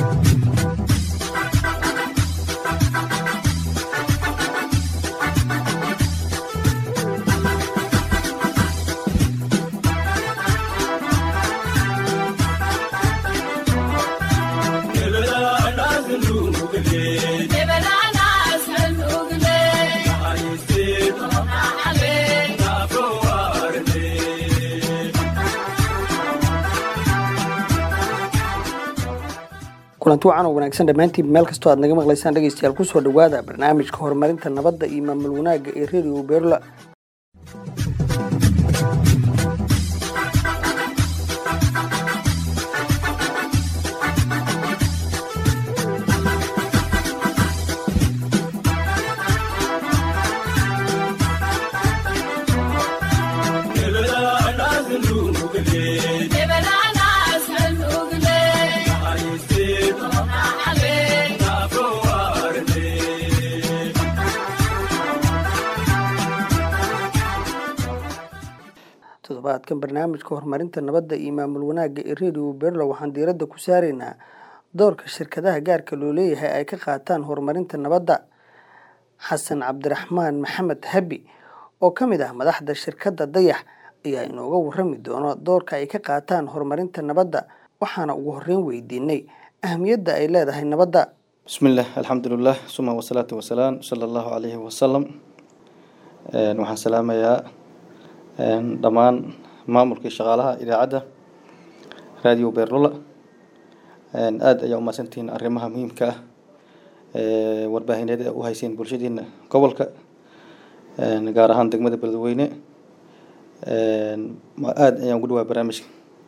kulanti wacan oo wanaagsan dhammaantiin meel kastoo aad naga maqlaysaan dhegeystayaal kusoo dhowaada barnaamijka horumarinta nabadda iyo maamul wanaagga ee radio beerla toddobaadkan barnaamijka horumarinta nabadda iyo maamul wanaagga ee radio berla waxaan diiradda ku saaraynaa doorka shirkadaha gaarka loo leeyahay ay ka qaataan horumarinta nabadda xasan cabdiraxmaan maxamed habi oo ka mid ah madaxda shirkadda dayax ayaa inooga warami doono doorka ay ka qaataan horumarinta nabadda waxaana ugu horreyn weydiinay ahamiyadda ay leedahay nabadda bismillaah alxamdulilah suma wasalaatu wasalaam sala allahu calayhi wasalam waxaan salaamayaa dhammaan maamulkii shaqaalaha idaacadda radio beerlula aada ayaa umahadsantihiin arrimaha muhiimka ah ee warbaahineed u hayseen bulshadiina gobolka gaar ahaan degmada beledweyne aada ayaan ugu dhawaa barnaamijka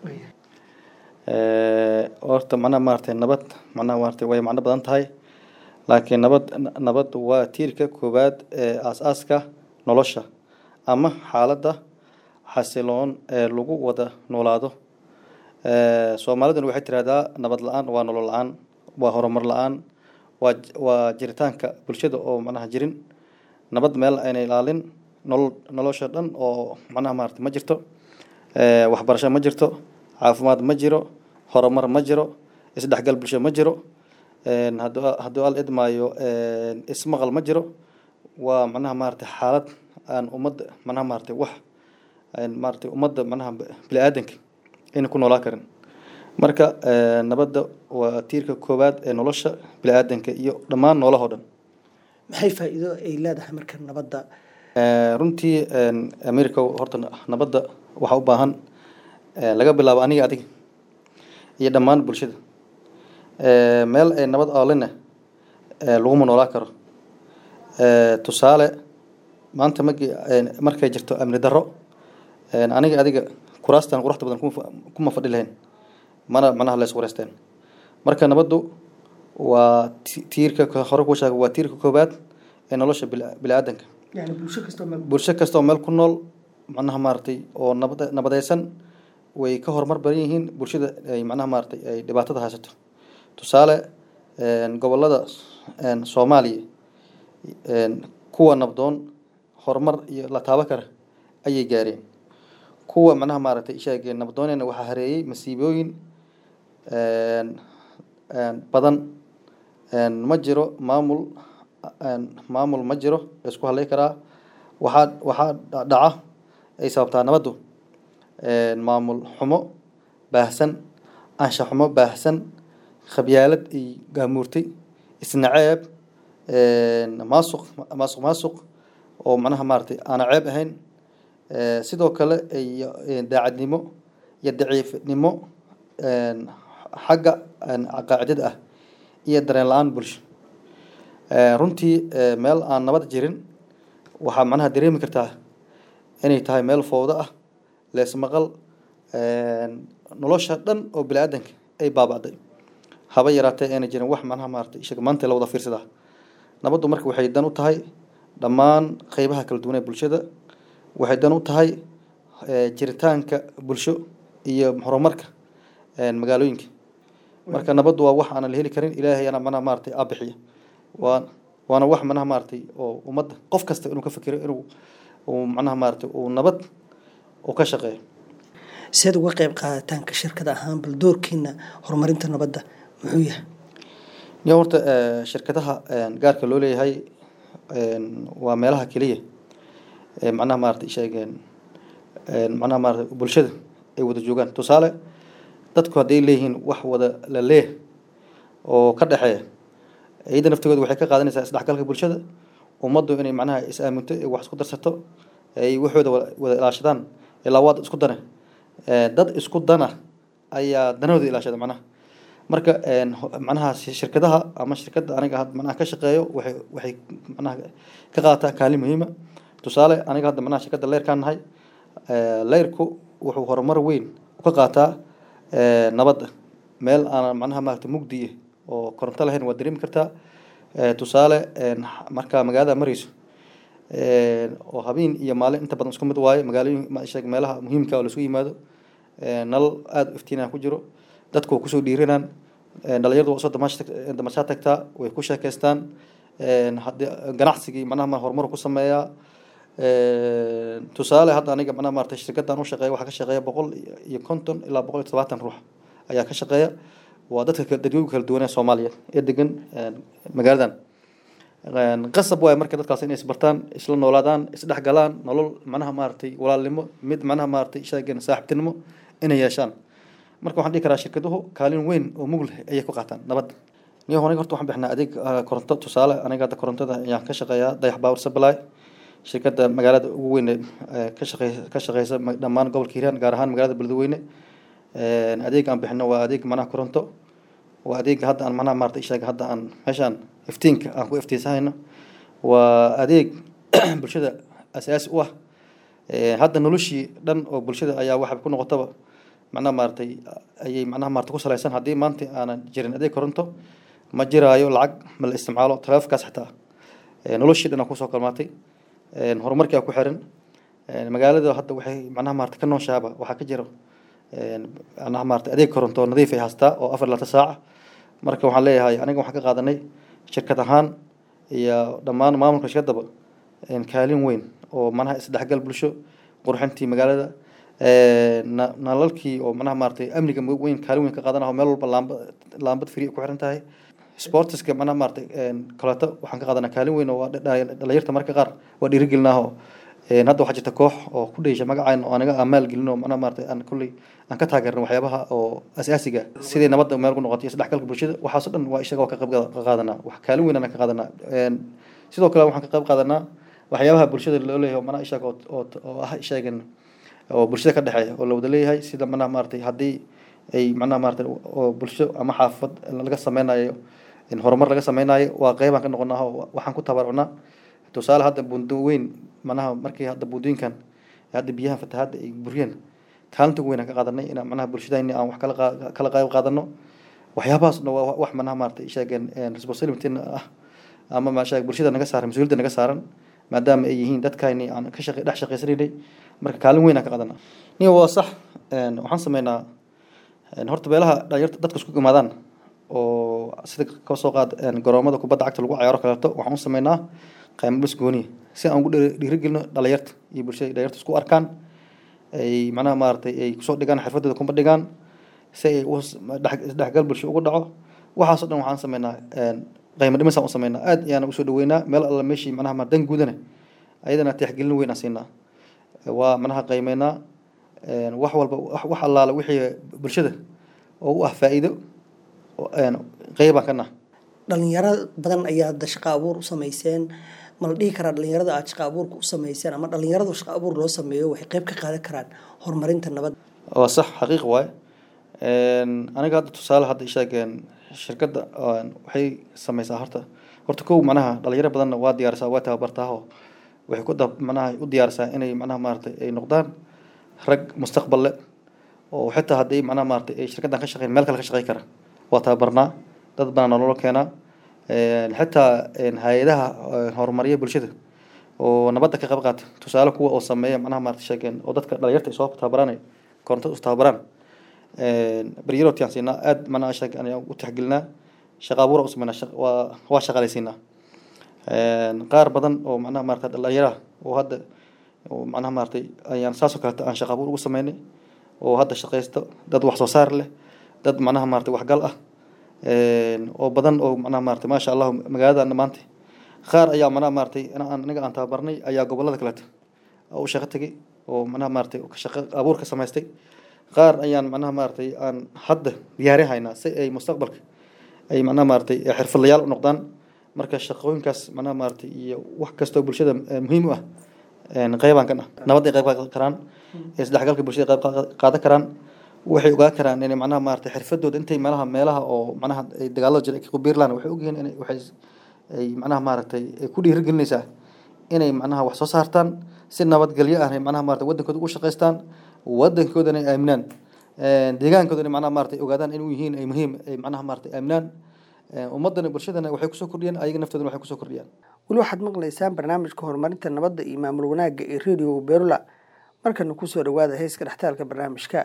horta macnaha maaragtay nabad macnaha maaragtay way macno badan tahay laakiin nabad nabad waa tiirka koowaad ee aas-aaska nolosha ama xaaladda xasiloon ee lagu wada noolaado soomaaliduna waxay tirahdaa nabad la-aan waa nolol la-aan waa horumar la-aan waa waa jiritaanka bulshada oo macnaha jirin nabad meel ayna ilaalin nolol nolosha dhan oo macnaha maarata ma jirto waxbarasho ma jirto caafimaad ma jiro horumar ma jiro isdhexgal bulsho ma jiro hadu hadduu al idmaayo ismaqal ma jiro waa macnaha maarata xaalad aan ummadda macnaha maarata wax maarata ummadda macnaha bini aadanka ayna ku noolaa karin marka nabadda waa tiirka koowaad ee nolosha bini aadanka iyo dhammaan noolahoo dhan maxay faa-iido ay leedahay marka nabadda runtii america horta nabadda waxaa u baahan laga bilaabo aniga adiga iyo dhammaan bulshada meel ay nabad aalina laguma noolaa karo tusaale maanta magi markay jirto amni darro aniga adiga kuraastan quruxda badan kuma fadhi lahayn mana macnaha lees wareysteen marka nabaddu waa tiirka hore ku sheega waa tiirka koowaad ee nolosha bini aadanka bulsho kasta oo meel ku nool macnaha maaragtay oo nabad nabadeysan way ka horumar badan yihiin bulshada ay macnaha maaragtay ay dhibaatada haysato tusaale gobolada soomaaliya kuwa nabdoon horumar iyo la taabo kara ayay gaareen kuwa macnaha maaragtay ishaageen nabdoonena waxaa hareeyey masiibooyin badan ma jiro maamul maamul ma jiro laisku hadlay karaa waxaa waxaa dhaca ay sababtaa nabaddu maamul xumo baahsan ansha xumo baahsan khabyaalad iyo gaamuurtay isnaceeb maasuq maasuq maasuq oo macnaha maaragtay aana ceeb ahayn sidoo kale iyo daacadnimo iyo daciifnimo xagga qaacidada ah iyo dareen la-aan bulsho runtii meel aan nabad jirin waxaa macnaha dareemi kartaa inay tahay meel fowdo ah leesmaqal nolosha dhan oo bini aadanka ay baaba'day haba yaraatee ayna jirin wax macnaha maaragtay ishaga maanta la wada fiirsadaa nabaddu marka waxay dan u tahay dhammaan qeybaha kala duwan ee bulshada waxay dan u tahay jiritaanka bulsho iyo horumarka magaalooyinka marka nabaddu waa wax aanan la heli karin ilaahay ana manaha maaragtay aabixiya waa waana wax manaha maaragtay oo ummadda qof kasta inuu ka fikiro inuu uu macnaha maaragtay uu nabad uu ka shaqeeyo siaad uga qeyb qaadataanka shirkada ahaan bal doorkiina horumarinta nabadda muxuu yahay niyo horta shirkadaha gaarka loo leeyahay waa meelaha keliya ee macnaha maarata sheegeen macnaha maarata bulshada ay wada joogaan tusaale dadku hadday leeyihiin wax wada la leeh oo ka dhexeeya iyada naftigooda waxay ka qaadanaysaa isdhexgalka bulshada ummaddu inay macnaha is aaminto ee wax isku darsato ay waxooda wada ilaashadaan ilaa waa dad isku dane dad isku dana ayaa danahooda ilaashada macnaha marka macnaha shirkadaha ama shirkadda aniga had macnaha ka shaqeeyo waxay waxay macnaha ka qaadataa kaalin muhiima tusaale aniga hadda macnaha shirkadda leyrkaan nahay leyrku wuxuu horumar weyn ka qaataa nabadda meel aan macnaha maarata mugdi oo koronto lahayn waa dareemi kartaa tusaale markaa magaalada marayso oo habeen iyo maalin inta badan isku mid waaye magaalooyin meelaha muhiimka oo laisku yimaado nalal aada u iftiinaa ku jiro dadku waa kusoo dhiiranaan dhalinyardu waa soo damashaa tagtaa way ku sheekeystaan hadii ganacsigii macnaha horumar ku sameeyaa tusaale hadda aniga macnaha maarata shirkaddan u shaqeeya waxaa ka shaqeeya boqol iyo konton ilaa boqol iyo todobaatan ruux ayaa ka shaqeeya waa dadka dadweyga kala duwanee soomaaliya ee degan magaaladan qasab waaye marka dadkaas inay isbartaan isla noolaadaan isdhex galaan nolol macnaha maaragtay walaalnimo mid macnaha maaragtay sheegen saaxiibtinimo inay yeeshaan marka waxaan dhihi karaa shirkaduhu kaalin weyn oo mug leh ayay ku qaataan nabadda niyo aniga horta waxaan bixnaa adeeg koronto tusaale aniga hadda korontada ayaan ka shaqeeyaa dayax power supply shirkadda magaalada ugu weyn ka shaqey ka shaqeysa dhammaan gobolka hiiraan gaar ahaan magaalada beledweyne adeeg aan bixino waa adeeg macnaha koronto waa adeega hadda aan macnaha maarata sheega hadda aan meeshaan iftiinka aan ku iftiinsahayno waa adeeg bulshada asaasi u ah hadda noloshii dhan oo bulshada ayaa waxay ku noqotaba macnaha maaratay ayay macnaha maarata ku salaysan haddii maanta aanan jirin adeeg koronto ma jiraayo lacag ma la isticmaalo taleefonkaas xitaa noloshii dhan aan kusoo kalmaatay horumarkii aa ku xiran magaalada hadda waxay macnaha maarata ka nooshaaba waxaa ka jira macnaha maarata adeeg koronto nadiif ay haastaa oo afar laata saaca marka waxaan leeyahay aniga waxaan ka qaadanay shirkad ahaan iyo dhammaan maamulka shirkaddaba kaalin weyn oo manaha isdhexgal bulsho qurxintii magaalada nalalkii oo manaha maaratay amniga weyn kaalin weyn ka qaadanaho meel walba laamba laambad free ku xiran tahay sportiska manaha maaratay kaleeto waxaan ka qaadanaa kaalin weyn oo dhalinyarta marka qaar waa dhiirigelinaaho hadda waxaa jirta koox oo ku dhayisha magacayn oo anaga aan maalgelin oo manaha maaratay aan kulley aan ka taageerno waxyaabaha oo asaasiga sidii nabadda meel ku noqotay isdhexgalka bulshada waxaasoo dhan waa isaga waa ka qayb qaadanaa wax kaalin weyn aan ka qaadanaa sidoo kale waxaan ka qayb qaadanaa waxyaabaha bulshada loo leeyahay oo manaha ishaga oo oo ah ishagan oo bulshada ka dhexeeya oo la wada leeyahay sida manaha maaratay haddii ay manaha maaratay oo bulsho ama xaafad laga sameynayo horumar laga sameynayo waa qeybaan ka noqonaa oo waxaan ku tabarucnaa tusaale hadda buundo weyn manaha markii hadda buundooyinkan hadda biyaha fatahaadda ay buriyeen kaalinta ugu weyn aan ka qaadanay inaan manaha bulshadayni aan wax kala kala qayb qaadano waxyaabahaasna waa wax manaha maaratay sheegeen responsibility ah ama maasha bulshada naga saaran mas-uuliyadda naga saaran maadaama ay yihiin dadkayni aan ka shaqe dhex shaqeysanaynay marka kaalin weyn aan ka qaadanaa niyo waa sax waxaan sameynaa horta beelaha dhalinyarta dadka isku imaadaan oo sida ka soo qaad garoomada kubadda cagta lagu ciyaaro kaleeto waxaan u sameynaa qaymo bas gooniya si aan ugu dhiirigelino dhalinyarta iyo bulshada dhalinyarta isku arkaan ay macnaha maaratay ay kusoo dhigaan xirfadooda kuma dhigaan si ay isdhexgal bulsho ugu dhaco waxaasoo dhan waxaan sameynaa qaymo dhimisaan u sameynaa aad ayaana usoo dhaweynaa meel alla meeshii manaha ma dan guudana ayadana tixgelin weyn aan siinaa waa manaha qaymeynaa wax walba wax allaala wixii bulshada oo u ah faa'iido qeybaan ka nah dhalinyaro badan ayaa hadda shaqa abuur u sameyseen ma la dhihi karaa dhalinyarada aada shaqa abuurka u sameyseen ama dhalinyaradu shaqa abuur loo sameeyo waxay qeyb ka qaadan karaan horumarinta nabadda waa sax xaqiiq waaye aniga hadda tusaale hadda isheegeen shirkadda waxay sameysaa horta horta kow manaha dhalinyaro badanna waa diyaarisaa waa tababartaaho waxay ku manaha u diyaarisaa inay manaha maaratay ay noqdaan rag mustaqbal le oo xitaa haddii manaha maaratay ay shirkaddan ka shaqeyn meel kale ka shaqey kara waa tababarnaa dad badan nololo keenaa xitaa hay-adaha horumarya bulshada oo nabadda ka qayb qaata tusaale kuwa oo sameeya manaha maarata sheegeen oo dadka dhalinyarta ay soo tababaranay korontada is tababaraan beryarootiaan siinaa aad manaha sheeg ayaan u tixgelinaa shaqa abuura u sameynaa waa waa shaqaalaysiinaa qaar badan oo manaha maarata dhalinyaraha oo hadda oo manaha maaratay ayaan saasoo kaleeto aan shaqa abuur ugu sameynay oo hadda shaqaysto dad wax soo saar leh dad manaha maaratay waxgal ah oo badan oo macnaha maaragtay maasha allah magaalada maanta qaar ayaa macnaha maaragtay aniga aan tababarnay ayaa gobolada kaleeto u shaqo tegay oo macnaha maaragtay shaqo abuur ka samaystay qaar ayaan macnaha maaragtay aan hadda diyaarin haynaa si ay mustaqbalka ay macnaha maaragtay xirfadlayaal u noqdaan marka shaqooyinkaas macnaha maaragtay iyo wax kastoo bulshada muhiim u ah qeybaan ka ah nabad ay qayb qaadan karaan isdhexgalka bulshada qayb qaadan karaan waxay ogaan karaan inay macnaha maaragtay xirfadooda intay meelaha meelaha oo macnaha ay dagaalada jira ku biirlaan waxay ogyihiin inay waxay ay macnaha maaragtay ku dhiirigelinaysaa inay macnaha wax soo saartaan si nabadgelyo ah macnaha maaragtay wadankooda ugu shaqaystaan wadankoodana ay aaminaan deegaankoodana macnaha maaragtay ogaadaan inuu yihiin ay muhiim ay macnaha maaragtay aaminaan ummadana bulshadana waxay kusoo kordhiyaan ayaga naftoodana waxay kusoo kordhiyaan weli waxaad maqlaysaan barnaamijka horumarinta nabadda iyo maamul wanaagga ee radio berula markana kusoo dhawaada heeska dhextaalka barnaamijka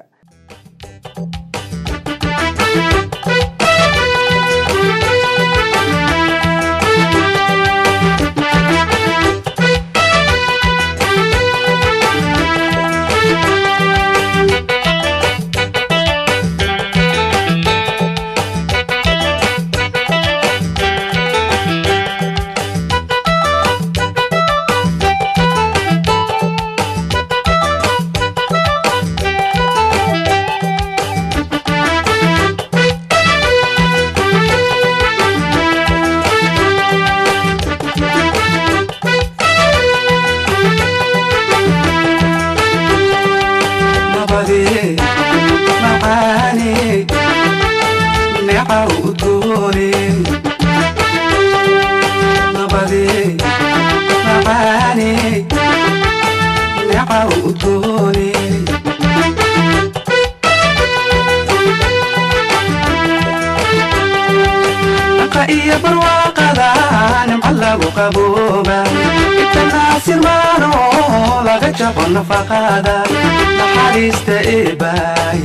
naxariista eebaay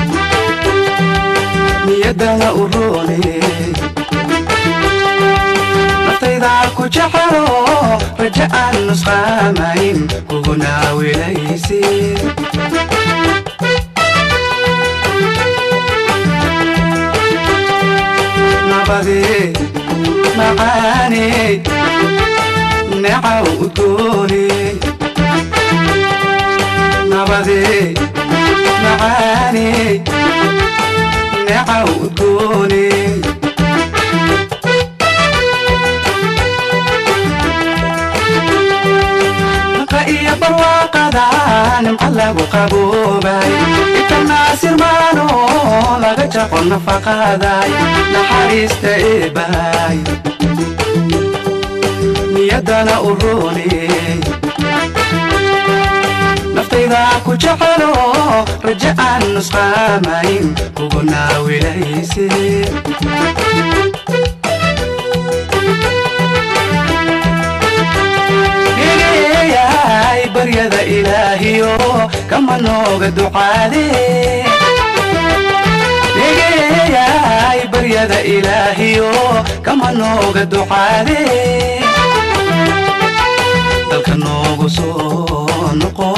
niyadana u roone naftaydaa ku jecelo raja aan nusqaamayn kuguna wilaysi nabade macaane necaw udgoone nabade macaane necaw udgoone naqa iyo barwaaqada nimca lagu qaboobay itanaasirmaano laga jaqo nafaqaday naxariista eebaay niyadana u rooney naftayda ku jecelo raja aan nusqaamayn kuguna wilayse egeeyay baryada ilaahiyo kama nooga ducaade egeeyay baryada ilaahiyo kama nooga ducaade dalka noogu soo noqo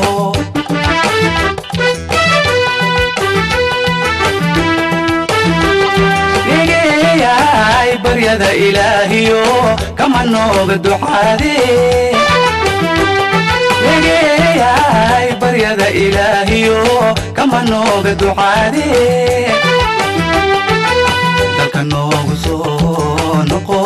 egeeyay baryada ilaahiyo kama nooga ducaade egeeyay baryada ilaahiyo kama nooga ducaade dalka noogu soo noqo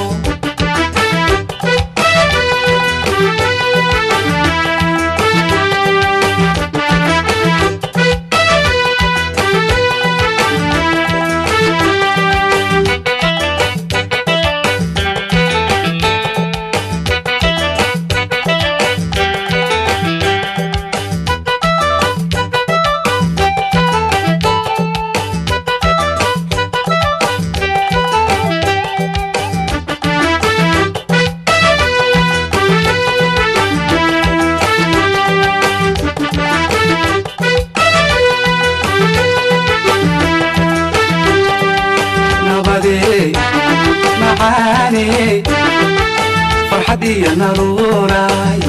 nabade macaane farxad iyo naruuray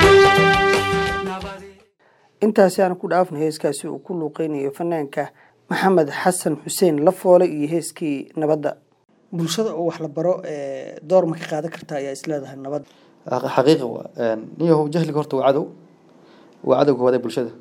intaasi aan ku dhaafno heeskaasi uu ku luuqeynayo fanaanka maxamed xasan xuseen lafoole iyo heeskii nabadda bulshada oo wax la baro door ma ka qaadan kartaa ayaa isleedahay nabadda xaqiiqa waa niyahow jahliga horta waa cadow waa cadow koowaad ee bulshada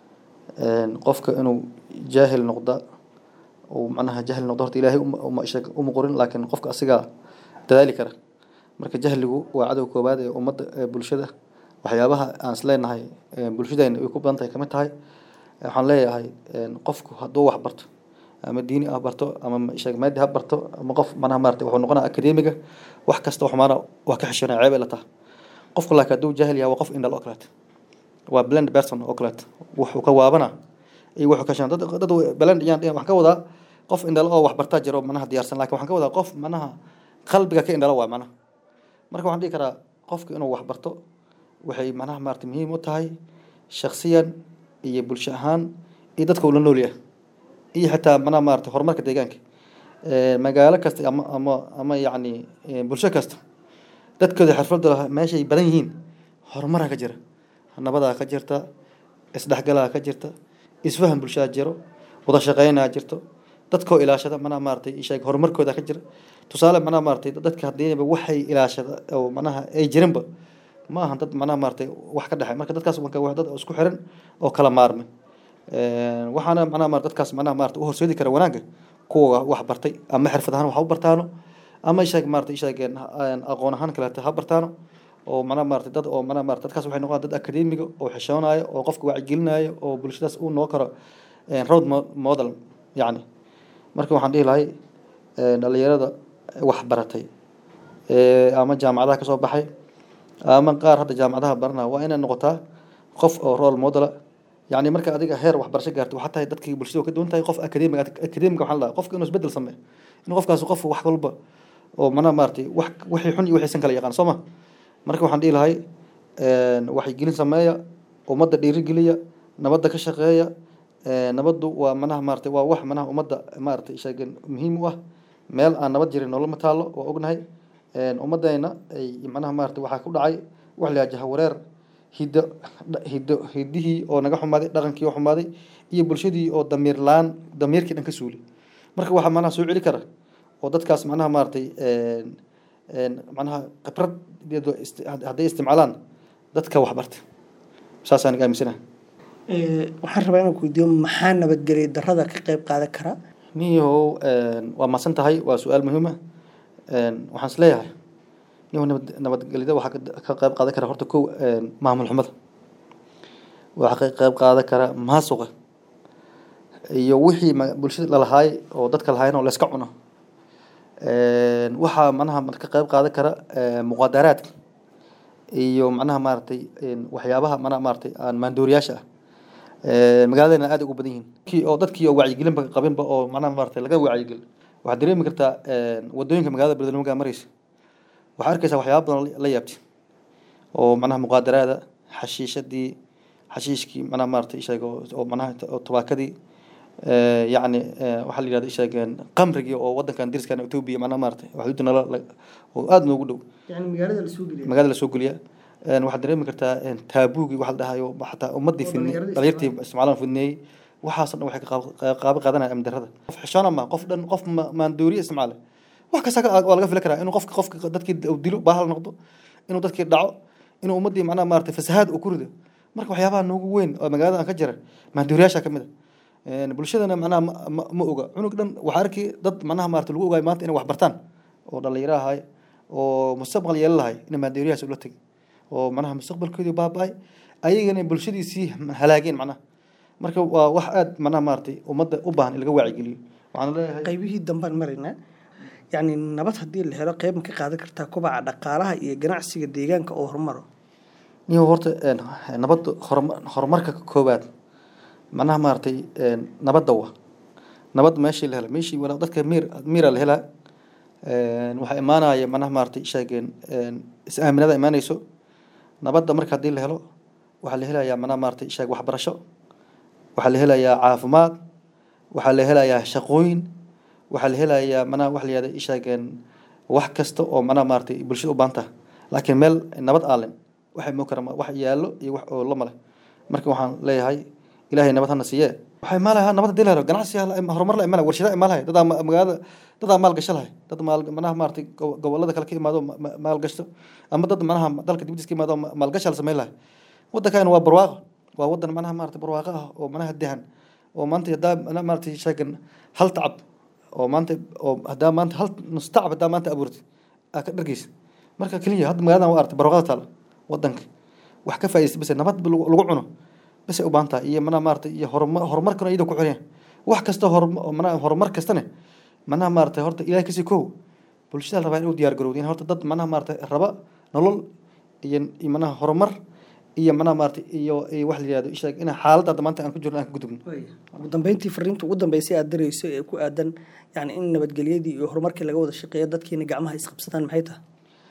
qofka inuu jaahil noqda uu macnaha jahil noqdo horta ilaahay uma sheeg uma qorin laakiin qofka asigaa dadaali kara marka jahligu waa cadow koowaad ee ummadda ee bulshada waxyaabaha aan isleenahay bulshadayna ay ku badan tahay kamid tahay waxaan leeyahay qofku hadduu wax barto ama diini ah barto ama sheeg maadi ha barto ama qof manaha maarata wuxuu noqonaa akademiga wax kasta wax maana waa ka xishoonaya ceeb ay la taha qofku laakiin hadduu jaahil yahay waa qof indhal oo kaleeto waa blend person oo kaleeto wuxuu ka waabana iyo wuxuu ka shan dad dad blend yaan waxaan ka wadaa qof indhal oo wax bartaa jiro manaha diyaarsan laakiin waxaan ka wadaa qof manaha qalbiga ka indhala waa manaha marka waxaan dhihi karaa qofka inuu wax barto waxay manaha maarata muhiim u tahay shaksiyan iyo bulsho ahaan iyo dadka uu la nool yahay iyo xitaa manaha maarata horumarka deegaanka magaalo kasta ama ama ama yacni bulsho kasta dadkooda xirfadda meeshay badan yihiin horumaraa ka jira nabadaa ka jirta isdhexgalaa ka jirta isfahan bulshadaa jiro wada shaqeynaa jirto dadkoo ilaashada manaha maaratay sheeg horumarkooda ka jira tusaale manaha maaratay dadka hadiiba waxay ilaashada oo manaha ay jirinba ma ahan dad manaha maaratay wax ka dhexay marka dadkaas marka waa dad isku xiran oo kala maarmay waxaana manaha maarata dadkaas manaha maarata u horseedi kara wanaagga kuwa wax bartay ama xirfad ahaan wax u bartaano ama sheeg maarata sheeg aqoon ahaan kaleeto ha bartaano oo manaha maarata dad oo manaha maarata dadkaas waxay noqdaan dad akademiga oo xishoonayo oo qofka wacyigelinayo oo bulshadaas uu noo karo road model yacni marka waxaan dhihi lahay dhalinyarada wax baratay ama jaamacadaha kasoo baxay ama qaar hadda jaamacadaha baranaya waa inay noqotaa qof oo role modela yacni marka adiga heer waxbarasho gaarto waxaa tahay dadkii bulshada ka duwan tahay qof akademiga akademiga waxaa la dhahaa qofka inuu isbedel sameeyo in qofkaas qof wax walba oo manaha maaratay wax wixii xun iyo wixiisan kala yaqaan soo ma marka waxaan dhihi lahay waxyigelin sameeya ummadda dhiirigeliya nabadda ka shaqeeya nabaddu waa manaha maaratay waa wax manaha ummadda maaratay sheegen muhiim u ah meel aan nabad jirin noloma taalo waa ognahay ummadayna ay manaha maaratay waxaa ku dhacay wax la jaha wareer hiddo hiddo hiddihii oo naga xumaaday dhaqankii oo xumaaday iyo bulshadii oo damiir laan damiirkii dhan ka suuli marka waxaa manaha soo celi kara oo dadkaas manaha maaratay manaha khibrad hadday isticmaalaan dadka wax barta saasaan iga aaminsanaha waxaan rabaa inaan ku weydiiyo maxaa nabadgelya darrada ka qayb qaadan kara niyahow waa mahadsan tahay waa su-aal muhiima waxaan is leeyahay niyahow nabad nabadgelyada waxaa ka qayb qaadan kara horta kow maamul xumada waxaa ka qayb qaadan kara maasuqa iyo wixii bulshada lalahaay oo dadka lahaayeen oo layska cuno waxaa manaha ka qayb qaadan kara muqadaraadka iyo manaha maaratay waxyaabaha manaha maaratay aan maandooriyaasha ah magaaladana aad ugu badan yihiin kii oo dadkii oo wacyigelinba qabinba oo manaha maaratay laga wacyigelin waxaad dareemi kartaa wadooyinka magaalada beledweyne markaa mareysa waxaa arkaysaa waxyaaba badan la yaabti oo manaha muqaadaraada xashiishadii xashiishkii manaha maaratay sheeg oo manaha tobaakadii yacni waxaa la yidhahda sheegeen qamrigii oo wadankan diriskan etoobiya manaha maaratay xuduudda nala oo aada noogu dhow yani magaalada lasoo geliya magaalada lasoo geliya waxaad dareemi kartaa taabuugii waxa la dhahayo xataa ummadii fidne dhalinyartii isticmaalaan fidneeyey waxaasoo dhan waxay qaabo qaadanaya amni darrada qof xishoona ma qof dhan qof maandooriye isticmaale wax kasta waa laga fili karaa inuu qofka qofka dadkii dilo baahal noqdo inuu dadkii dhaco inuu ummadii macnaha maarata fasahaad uu ku rido marka waxyaabaha noogu weyn oo magaalada aan ka jira maandooriyaasha ka mid a bulshadana macnaha ma oga cunug dhan waxaa arki dad macnaha maarata lagu ogaay maanta inay wax bartaan oo dhalinyaro ahay oo mustaqbal yeelan lahay inay maandooriyahaas ula tegin oo manaha mustaqbalkoodii baaba-ay ayagana bulshadiisii halaageen macnaha marka waa wax aada manaha maaratay ummadda u baahan in laga waacigeliyo waxaan leeyahay qaybihii dambaan maraynaa yacni nabad haddii la helo qayb ma ka qaadan kartaa kobaca dhaqaalaha iyo ganacsiga deegaanka oo horumaro niyo horta nabadda horma horumarka koowaad macnaha maaratay nabadda wa nabad meeshii la hela meeshii wala dadka miir miira la helaa waxaa imaanaya manaha maaratay sheegeen is-aaminada imaanayso nabadda marka haddii la helo waxaa la helayaa manaha maaratay sheeg waxbarasho waxaa la helayaa caafimaad waxaa la helayaa shaqooyin waxaa la helayaa manaha wax la yihahda sheegeen wax kasta oo manaha maaratay bulshada u baahan taha laakiin meel nabad aalen waxay moo kara wax yaallo iyo wax oo la male marka waxaan leeyahay ilaahay nabad hana siiye waxaa imaalaha nabad hadii la helo ganacsi horumar la imaanaya warshada imaalahay dadaa ma- magaalada dadaa maal gasho lahay dad maal manaha maaragtay go- gobolada kale ka imaado ma- ma- maal gashto ama dad manaha dalka dibadiis ka imaado ma- maalgasha la sameyn lahay waddankan waa barwaaqo waa waddan manaha maaragtay barwaaqo ah oo manaha dehan oo maanta haddaa mana maaragtay sheegan hal tacab oo maanta oo haddaa maanta hal nus tacab haddaa maanta abuurtay aa ka dhargeysa marka keliya hadda magaaladan waa artay barwaaqada taala waddanka wax ka faa'iidaysta base nabad lagu lagu cuno base u baahan tahay iyo manaha maaragtay iyo horumar horumarkana iyada ku xireen wax kasta horma manaha horumar kastane manaha maaragtay horta ilahay kasii kow bulshada la rabaa inuu diyaar garowdo in horta dad manaha maaragtay raba nolol iyo iyo manaha horumar iyo manaha maaragtay iyo iyo wax la yihahdo ishaag in xaaladda hadda maanta aan ku jirno aan ka gudubno ugu dambeyntii fariinta ugu dambeysay aad dirayso ee ku aadan yani in nabadgelyadii iyo horumarkii laga wada shaqeeyo dadkiina gacmaha isqabsadaan maxay tahay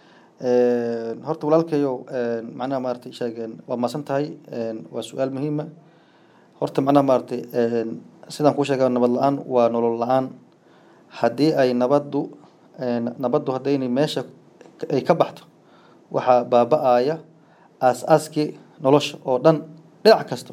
Een, horta walaalkayow een, macnaha maaragtay sheegeen waa maasan tahay een, waa su-aal muhiima horta macnaha maaragtay een, sidaan kuu sheega nabad la-aan waa nolol la-aan haddii ay nabaddu een, nabaddu haddaynay meesha ka- ay ka baxdo waxaa baaba-aya aas-aaskii nolosha oo dhan dhinac kasta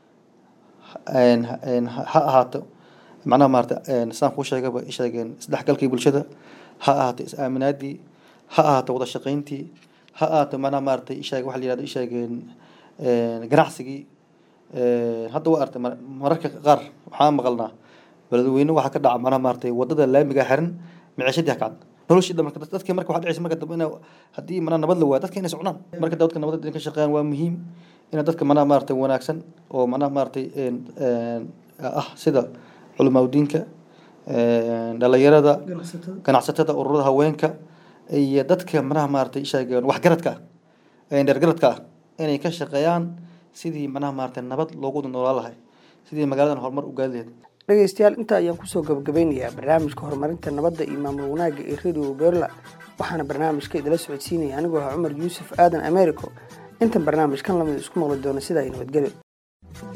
een, een, ha ha ahaato macnaha maaragtay een, sidaan kuu sheegaba sheegeen isdhexgalkii bulshada ha ahaato is-aaminaadii ha ahaato wada shaqayntii ha ahaato macnaha maaragtay ishaag waxa la yihahdo ishaageen ganacsigii Een, hadda waa artay mar- mararka qaar waxaan maqalnaa beledweyne waxaa ka dhaca macnaha maaragtay wadada laamiga xiran micishadii ha kacda noloshii dhan marka dadkii marka waxaa dhacaysa marka dambe ina haddii macnaha nabad la waayo dadka inay socnaan marka dadka nabadda inay ka shaqeeyaan waa muhiim ina dadka macnaha maaragtay wanaagsan oo macnaha maaragtay een- een, ah sida culimaaudiinka dhalinyarada ganacsatada ururada haweenka iyo dadka manaha maaragtay sheegeen waxgaradka ah ee dheergaradka ah inay ka shaqeeyaan sidii manaha maaragtay nabad loogu wada noolaan lahay sidii magaaladan horumar u gaadi lahayd dhegeystayaal intaa ayaan kusoo gabagabeynayaa barnaamijka horumarinta nabadda iyo maamul wanaagga ee radio berla waxaana barnaamijka idila socodsiinaya anigoo ah cumar yuusuf aadan americo intan barnaamijkan lamid isku maqli doona sidaa iyo nabadgelyo